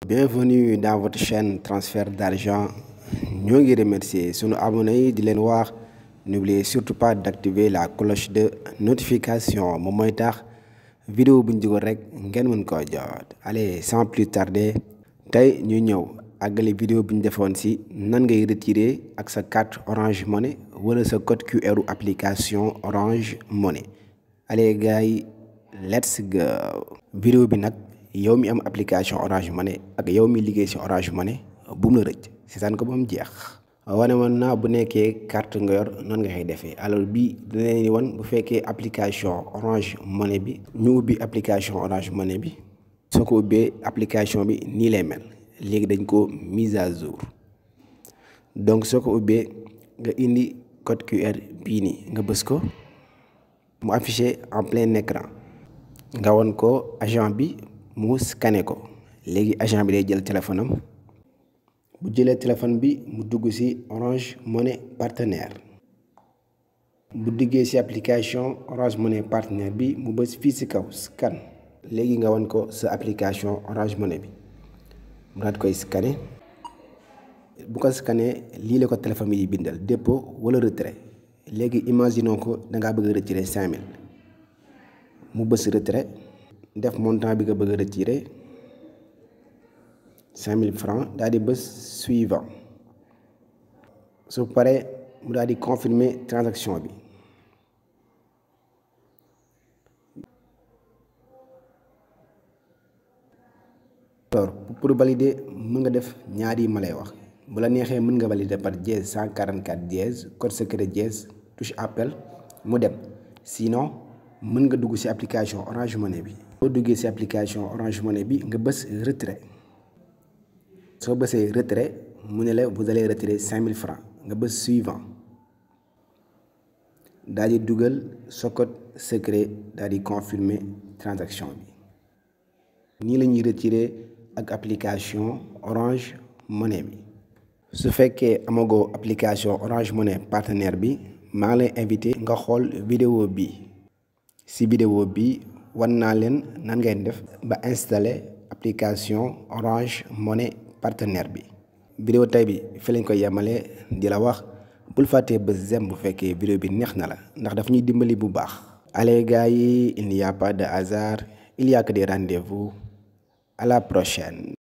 bienvenue dans votre chaîne transfert d'argent ñoo ngi remercier sunu abonnés yi di leen wax n'oubliez surtout pas d'activer la cloche de notification moom mooy tax vidéo bu ñu dugal rek ngeen mën koo jot allez sans plus tarder tey ñu ñëw àggale vidéo bi ñu defoon ci nan ngay retirer ak sa carte Orange Money wala sa code QR application Orange Money allez gars yi let's go vidéo bi nag yow mi am application Orange Money ak yow mi liggéey ci Orange Money bu mu la rëcc seetaan ko ba mu jeex wane woon naa bu nekkee carte nga yor nan nga koy defee alors bii dinañ ni wan bu fekkee application Orange Money bi ñu ubbi application Orange Money bi soo ko ubbee application bi nii lay mel léegi dañ ko mise à jour donc soo ko ubbee nga indi code QR bii nii nga bës ko mu affiché en plein écran nga won ko agent bi mu scanné ko léegi agent bi day jël téléphone am bu jëlee téléphone bi mu dugg ci Orange Money partenaire bu duggee ci application Orange Money partenaire bi mu bës fii ci kaw scan léegi nga won ko sa application Orange Money bi mu daat koy scanné bu ko scanné lii la ko téléphone bi bindal dépôt wala retrait léegi imaginons ko da ngaa bëgg a retirer cinq mille mu bës retrait def montant bi nga bëgg a retirer cinq mille francs daal di bës suivant su paree mu daal di confirmer transaction bi alors pour valider mën nga def ñaari yi ma lay wax bu la neexee mën nga valider par dièse 144 dièse code secret dièse touche appel mu dem sinon mën nga dugg ci application Orange Money bi soo duggee ci application Orange Money bi nga bës retrait soo bësee retrait mu ne la vous allez retirer 5000 francs nga bës suivant daal di dugal sa code secret daal di confirmer transaction bi nii la ñuy retirer ak application Orange Money bi su fekkee amagoo application Orange Money partenaire bi maa ngi lay invité nga xool vidéo bi ci vidéo bi wan naa leen nan ngay def ba installer application Orange Money partenaire bi vidéo tey bi fi lañ koy yemale di la wax bul fàttee ba zem bu fekkee vidéo bi neex na la ndax daf ñuy dimbali bu baax allez gars yi il n'y a pas de hasard il y a que des rendez-vous à la prochaine